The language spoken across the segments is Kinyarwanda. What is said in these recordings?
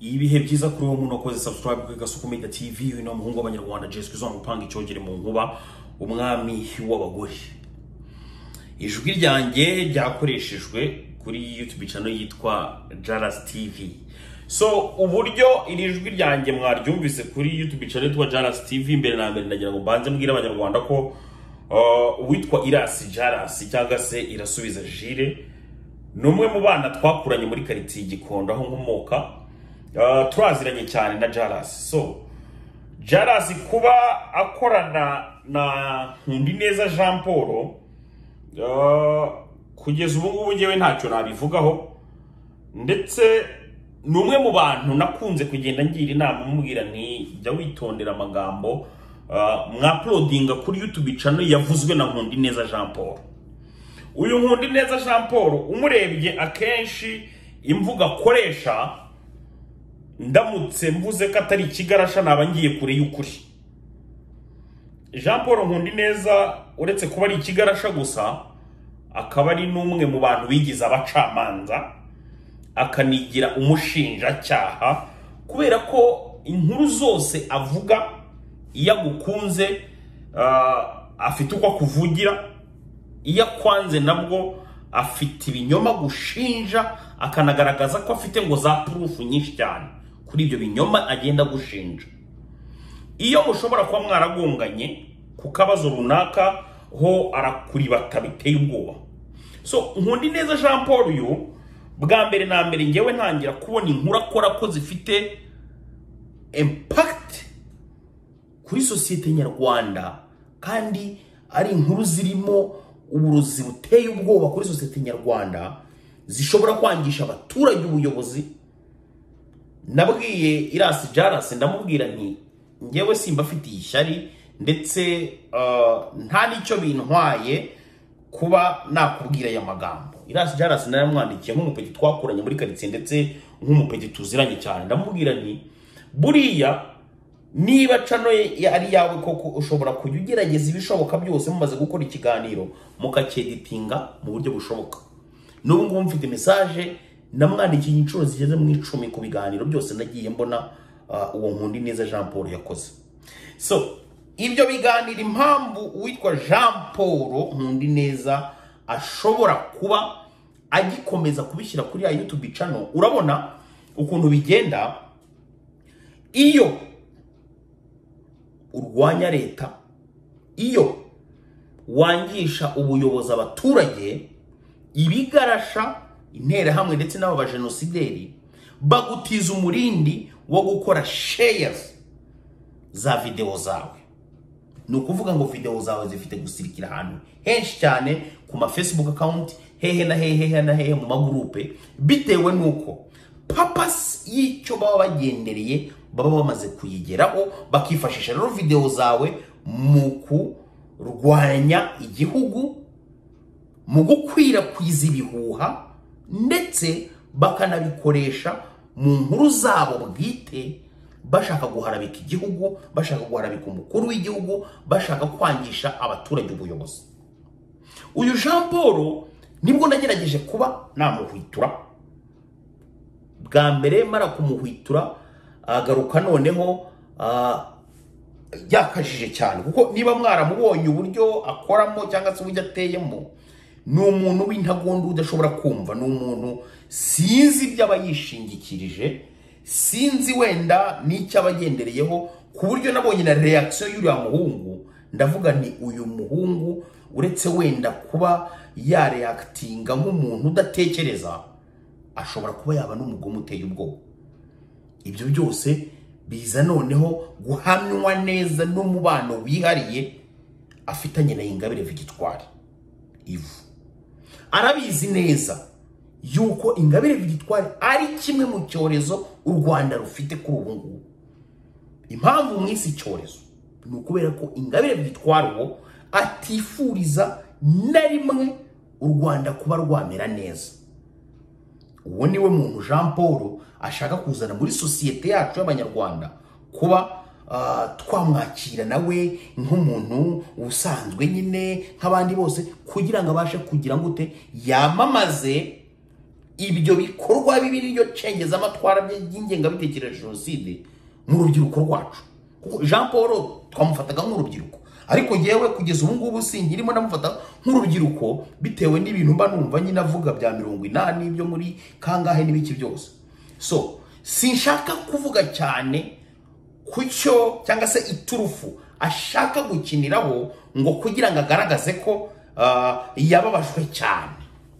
ibihe byiza kuri wowe umuntu wakoze subscribe kuri gasuku media tv uyu ni umuhungu w'abanyarwanda jessica uzampa gupanga icyogere mu nkuba umwami w'abagore ijwi ryanjye ryakoreshejwe kuri youtube channel yitwa jaras tv so uburyo iri jwi ryanjye mwaryumvise kuri youtube channel yitwa jaras tv imbere na mbere ndagira ngo mbanze mbwire abanyarwanda ko uh, uwitwa irasi jaras cyangwa se irasubiza jire ni umwe mu bana twakuranye muri karitsiye gikondo aho nkomoka Ah, turaziranye cyane na jarasi so jarasi kuba akorana na nkundineza jean paul ah, kugeza ubu ngubu ngewe ntacyo nabivugaho ndetse ni umwe mu bantu nakunze kugenda ngira inama mubwira nti jya witondera amagambo ah, mwapulodinga kuri youtube channel yavuzwe na nkundineza jean paul uyu nkundi neza jean paul umurebye akenshi imvugo akoresha ndamutse mvuze ko atari ikigarasha naba ngiye kure y'ukuri jean paul nkundi neza uretse kuba ari ikigarasha gusa akaba ari n'umwe mu bantu bigize abacamanza akanigira umushinjacyaha kubera ko inkuru zose avuga iyo agukunze ah, afite uko akuvugira iyo akwanze nabwo afite ibinyoma gushinja akanagaragaza ko afite ngo za purufu nyinshi cyane kuri ibyo binyoma agenda agushinja iyo mushobora kuba mwaragonganye ku kabazo runaka ho arakuribata biteye ubwoba so nkundi neza jean paul uyu bwa mbere na mbere ngewe ntangira kubona inkuru akora ko zifite impakiti kuri sosiyete nyarwanda kandi ari inkuru zirimo uburozi buteye ubwoba kuri sosiyete nyarwanda zishobora kwangisha abaturage ubuyobozi nabwiye irasi jarasi ndamubwira nti ngewe simba afitiye ishyari ndetse uh, nta n'icyo bintwaye kuba nakubwira aya magambo irasi jarasi narayamwandikiye nk'umupeti twakuranye muri karitsiye ndetse nk'umupeti tuziranye cyane ndamubwira nti buriya niba cano ye- ye- ari yawe koko ushobora kujya ugerageza ibishoboka byose mumaze gukora ikiganiro mukakeditinga mu buryo bushoboka n'ubu ngubu mfite mesaje namwandikiye inshuro zigeze mu icumi ku biganiro byose nagiye mbona ah, uwo nkundi neza jean paul yakoze so ibyo biganiro impamvu uwitwa jean paul nkundi neza ashobora kuba agikomeza kubishyira kuri ya youtube channel urabona ukuntu bigenda iyo urwanya leta iyo wangisha ubuyobozi abaturage ibigarasha interahamwe ndetse n'abo bajenosideri bagutiza umurindi wo gukora shares za videwo zawe ni ukuvuga ngo videwo zawe zifite gusirikira ahantu henshi cyane ku ma facebook account hehe na hehe hehe na hehe mu magurupe bitewe n'uko papasi y'icyo baba bagendereye baba bamaze kuyigeraho bakifashisha rero videwo zawe mu kurwanya igihugu mu gukwirakwiza ibihuha ndetse bakanabikoresha mu nkuru zabo bwite bashaka guharabika igihugu bashaka guharabika umukuru w'igihugu bashaka kwangisha abaturage ubuyobozi uyu jean paul nibwo nagerageje kuba namuhwitura bwa mbere mara kumuhwitura agaruka noneho ah, yakajije cyane kuko niba mwaramubonye uburyo akoramo cyangwa se uburyo ateyemo ni umuntu w'intagondo udashobora kumva ni umuntu sinzi ibyo aba yishingikirije sinzi wenda n'icyo aba agendereyeho ku buryo nabonye na reakisiyo y'uriya muhungu ndavuga ni uyu muhungu uretse wenda kuba yareakitinga nk'umuntu udatekereza ashobora kuba yaba n'umugome uteye ubwoba ibyo byose biza noneho guhamywa neza n'umubano wihariye afitanye na ingabire vigitwari ivu arabizi neza yuko ingabire vigitwari ari kimwe mu cyorezo u rwanda rufite kuri ubu ngubu impamvu mwise icyorezo ni ukubera ko ingabire vigitwari uwo atifuriza na rimwe u rwanda kuba rwamera neza uwo niwe muntu jean paul ashaka kuzana muri sosiyete yacu y'abanyarwanda kuba ah, twamwakira nawe nk'umuntu usanzwe nyine nk'abandi bose kugira ngo abashe kugira ngo gute yamamaze ibyo bikorwa bibi n'iryo cengezamatwara by'ingengabitekerezo ya jenoside mu rubyiruko rwacu kuko jean paul twamufataga nk'urubyiruko ariko yewe kugeza ubu ngubu singirimo ndamufata nk'urubyiruko bitewe n'ibintu mba numva nyine avuga bya mirongo inani byo muri kangahe n'ibiki byose so sinshaka kuvuga cyane ku cyo cyangwa se iturufu ashaka gukiniraho ngo kugira ngo agaragaze ko ah, yababajwe cyane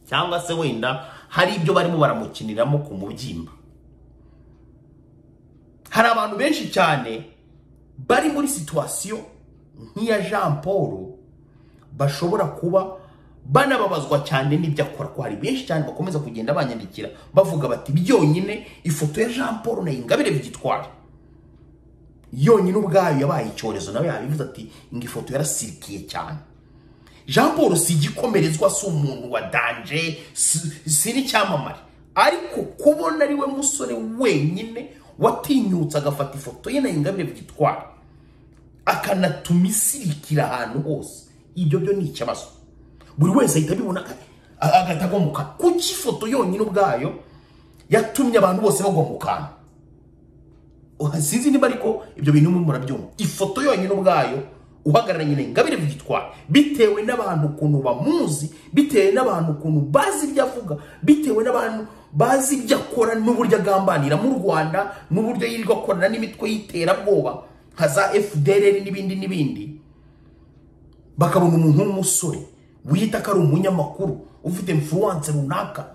cyangwa se wenda hari ibyo barimo baramukiniramo ku mubyimba hari abantu benshi cyane bari muri situwasiyo nk'iya jean paul bashobora kuba banababazwa cyane n'ibyo akora ko hari benshi cyane bakomeza kugenda banyandikira bavuga bati byonyine ifoto ya jean paul na ingabire bigitwara yonyine ubwayo yabaye icyorezo nawe yabivuze ati ngo ifoto yarasirikiye cyane jean paul si igikomerezwa si umuntu wa danje si si n'icyamamare ariko kubona ari we musore wenyine watinyutse agafata ifoto ye na ingabire bigitwara akanatuma isirikira ahantu hose ibyo byo ni ikibazo buri wese ahita abibona aga- agahita agwa mu kantu kuko ifoto yonyine ubwayo yatumye abantu bose bagwa mu kantu Uha- sinzi niba ariko ibyo bintu mwe murabyumva ifoto yonyine ubwayo uhagararanye na ingabire byitwara bitewe n'abantu ukuntu bamuzi bitewe n'abantu ukuntu bazi ibyo avuga bitewe n'abantu bazi ibyo akora n'uburyo agambanira mu rwanda n'uburyo yirirwa akorana n'imitwe y'iterabwoba nka za fdr n'ibindi n'ibindi bakabona umuntu w'umusore wiyita ko ari umunyamakuru ufite influence runaka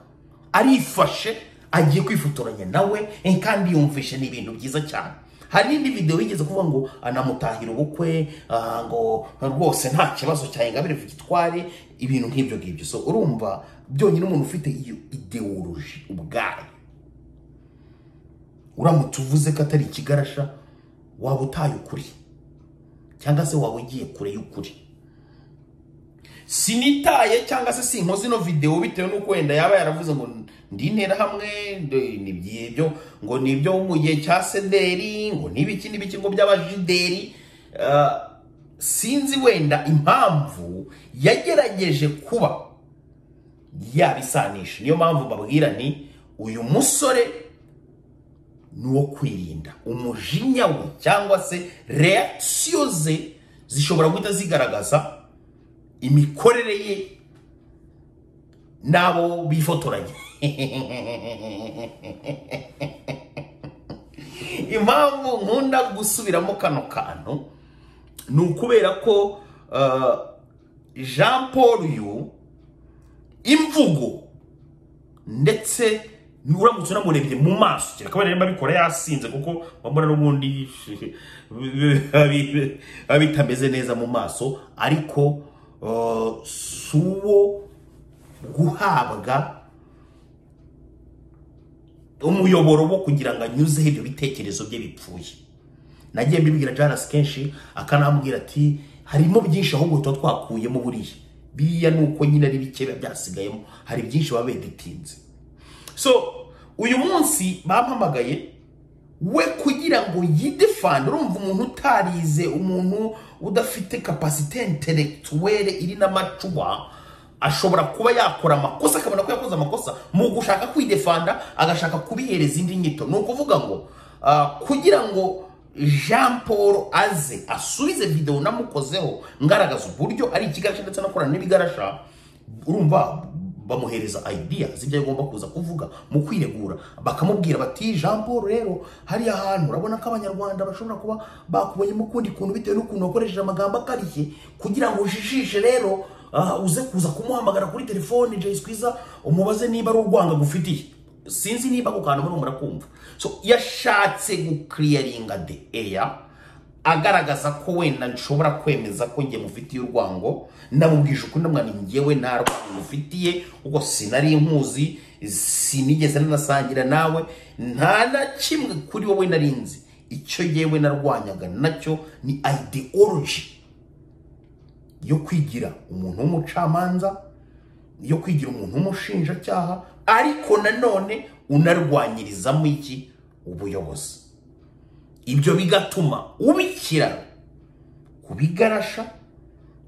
arifashe agiye kwifotoranya nawe eh, kandi yumvishe ni ibintu byiza cyane hari n'indi videwo yigeze kuvuga ngo anamutahira ubukwe ah, ngo rwose nta kibazo cyawe ngabire gitware ibintu nk'ibyo ngibyo so urumva byonyine umuntu ufite iyo ideoloji ubwayo uramutse uvuze ko atari ikigarasha waba utaye ukuri cyangwa se waba ugiye kure y'ukuri sinitaye cyangwa se sinkoze ino videwo bitewe n'uko wenda yaba yaravuze ngo ndi interahamwe ndi- ni by'ibyo ngo ni ibyo mu gihe cya sederi ngo n'ibiki n'ibiki ngo by'abajideri Ah, sinzi wenda impamvu yagerageje kuba yabisanisha niyo mpamvu babwira ni uyu musore ni uwo kwirinda umujinya we cyangwa se reakisiyo ze zishobora guhita zigaragaza imikorere ye n'abo bifotoranya impamvu nkunda gusubiramo kano kantu ni ukubera ko ah, jean paul uyu imvugo ndetse uramutse unamurebye mu maso kereka rero babikora yasinze kuko bambona n'ubundi abi- abi- bitameze neza mu maso ariko eh, si uwo guhabwa umuyoboro wo kugira ngo anyuzeho ibyo bitekerezo bye bipfuye nagiye mbibwira jarasi kenshi akanambwira ati harimo byinshi ahubwo tuba twakuyemo buriya biriya ni uko nyine ari bike biba byasigayemo hari byinshi baba beditinze so uyu munsi bampamagaye we kugira ngo yidefande urumva umuntu utarize umuntu udafite kapasite intelectuelle iri n'amacuba ashobora kuba yakora amakosa akabona ko yakoze amakosa mu gushaka kwidefanda agashaka kubihereza indi nyito ni ukuvuga ngo ah, kugira ngo jean paul aze asubize videwo namukozeho ngaragaza uburyo ari ikigarasha ndetse anakorana n'ibigarasha urumva bamuhereza idea z'ibyo agomba kuza kuvuga mu kwiregura bakamubwira bati jean paul rero hariya hantu urabona ko abanyarwanda bashobora kuba bakubonyemo ukundi kuntu bitewe n'ukuntu wakoresheje amagambo akarishye kugira ngo ujijishe rero ah, uze kuza kumuhamagara kuri telefone jayisi kwiza umubaze niba ari urwanga agufitiye sinzi niba ako kantu murimo murakumva so yashatse gukiriyaringa de eya agaragaza ko wenda nshobora kwemeza ko njye mufitiye urwango namubwije ukuri ndamwira nti njyewe nta rwango mufitiye kuko sinari nkuzi sinigeze nanasangira nawe nta na kimwe kuri wowe nari nzi icyo yewe narwanyaga nacyo ni ideology yo kwigira umuntu w'umucamanza yo kwigira umuntu w'umushinjacyaha ariko nanone unarwanyirizamo iki ubuyobozi ibyo bigatuma ubikira ku bigarasha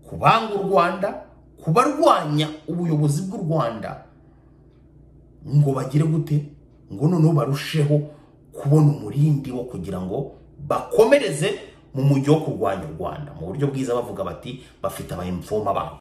ku banga u rwanda ku barwanya ubuyobozi bw'u rwanda ngo bagire gute ngo noneho barusheho kubona umurindi wo kugira ngo bakomereze mu mujyi wo kurwanya u rwanda mu buryo bwiza bavuga bati bafite abayimfoma babo